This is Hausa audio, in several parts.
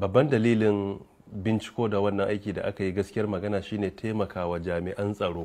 babban dalilin binciko da wannan aiki da aka yi gaskiyar magana shine taimakawa jami'an tsaro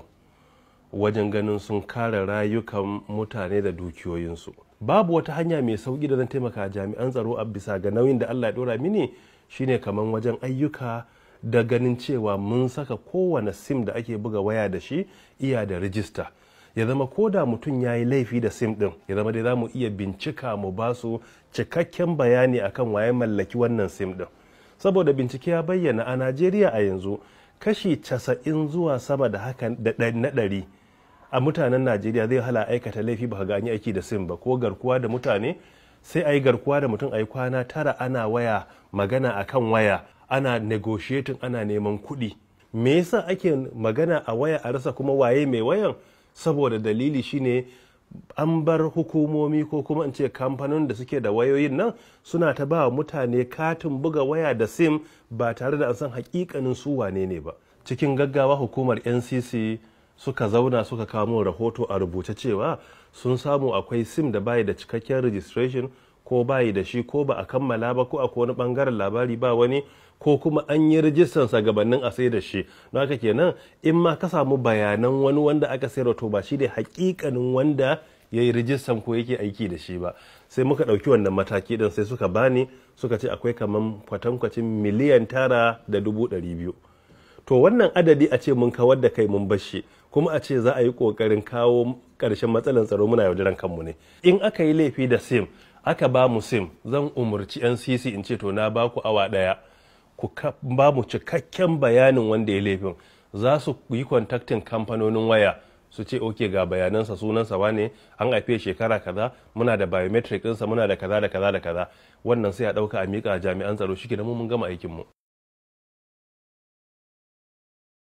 wajen ganin sun kare rayukan mutane da dukiyoyinsu babu wata hanya mai sauki da zan taimaka jami'an tsaro a bisa ga nauyin da allah ya dora mini shine kamar wajen ayyuka da ganin cewa mun saka kowane sim da ake buga waya da shi iya da rijista ya zama ko da mutum ya yi laifi da sim din ya zama dai za mu iya bincika mu ba su cikakken bayani akan waye mallaki wannan sim din saboda bincike ya bayyana a najeriya a yanzu kashi casa'in zuwa sama da haka na ɗari a mutanen najeriya zai hala aikata laifi ba ga an yi aiki da sim ba ko garkuwa da mutane sai a yi garkuwa da mutum a yi kwana tara ana waya magana akan waya ana negotiating ana neman kuɗi me yasa ake magana a waya a rasa kuma waye mai wayan saboda dalili shine an bar hukumomi ko kuma in ce kamfanin da suke da wayoyin nan suna ta ba mutane katin buga waya da sim ba tare da an san hakikanin su wane ne ba cikin gaggawa hukumar ncc suka zauna suka kamo rahoto a rubuce cewa sun samu akwai sim da bayi da cikakken registration ko bayi da shi ko ba a kammala ba ko akwai wani bangaren labari ba wani ko kuma an yi rijistan sa gabanin a sai da shi don haka kenan in ma ka samu bayanan wani wanda aka sayar to ba shi ne hakikanin wanda ya yi rijistan ko yake aiki da shi ba sai muka ɗauki wannan mataki din sai suka bani suka ce akwai kaman kwatankwacin miliyan tara da dubu ɗari biyu to wannan adadi a ce mun kawar da kai mun bashi kuma a ce za a yi ƙoƙarin kawo ƙarshen matsalar tsaro muna yaudaran kanmu ne in aka yi laifi da sim aka ba mu sim zan umarci ncc in ce to na ba ku awa ɗaya ku ba mu cikakken bayanin wanda ya laifin za su yi kontaktin kamfanonin waya su ce oke ga bayanansa sunansa wane an haife shekara kaza muna da biometric ɗinsa muna da kaza da kaza da kaza wannan sai a ɗauka a miƙa jami'an tsaro shi mun gama aikinmu